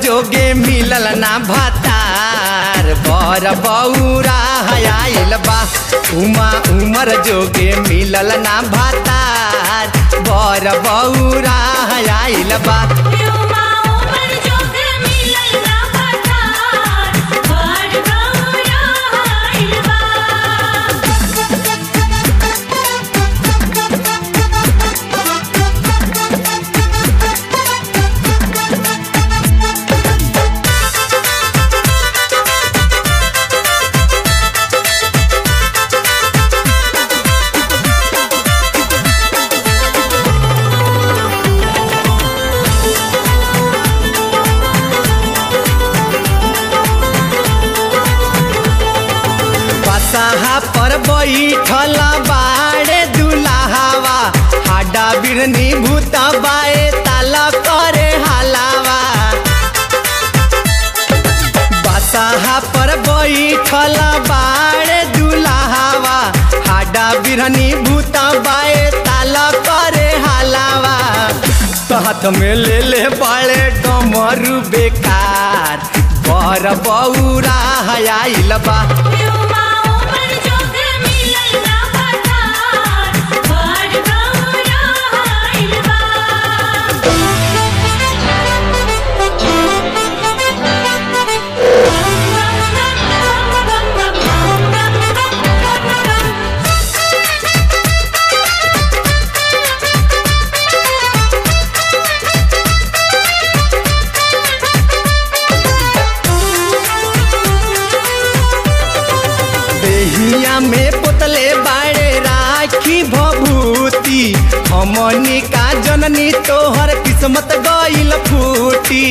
जोगे मिलल ना भातार बर बौरा आइल बा उमा उमर जोगे मिलल ना भातार बर बौरा आइल बा युवा उमर जोग मिलल ना पठार बड़ गौरा आइल बा बसाहा पर बैठल बाड़े दुलाहावा हाडा बिरनी भूत बाए ताला करे हलावा बसाहा पर बैठल बाड़े दुलाहावा हाडा बिरनी भूत बाए ताला करे हलावा तो हाथ में ले ले बाड़े डमरू बेकार बर बौरा आइल बा युवा उमर जोग मिलल ना पठार बड़ गौरा आइल बा देहिया में पोतले बाड़े राखी भभूति हमनी का जननी तोहर किस्मत गइल फूटी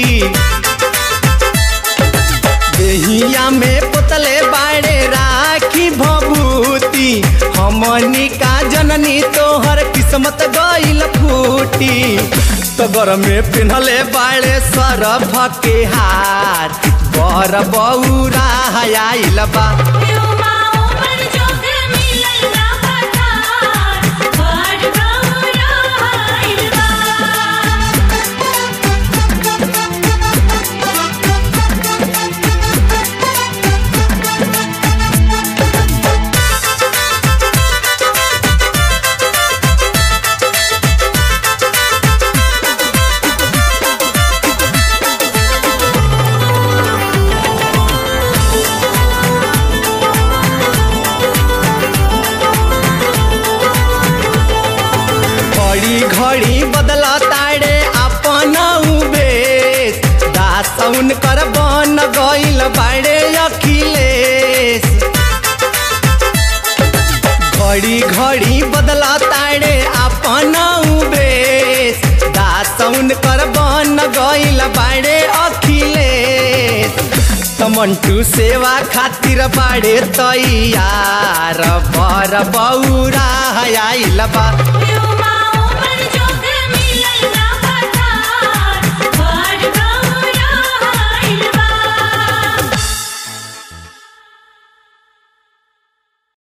देहिया में पोतले बाड़े राखी भभूति हमनी का जननी तोहर किस्मत गइल फूटी तगर में पिन्हले बाड़े सरफ के हार बर बौरा आइल बा युवा उमर जोग मिलल ना पठार बड़ गौरा आइल बा घड़ी घड़ी बदला ताड़े अपन उबेश दासौन कर बन गइल बाड़े अखिलेश घड़ी घड़ी बदला ताड़े अपन उबेश दासौन कर बन गइल बाड़े अखिलेश तमंटू सेवा खातिर बाड़े तैयार बर बौरा आइल बा युवा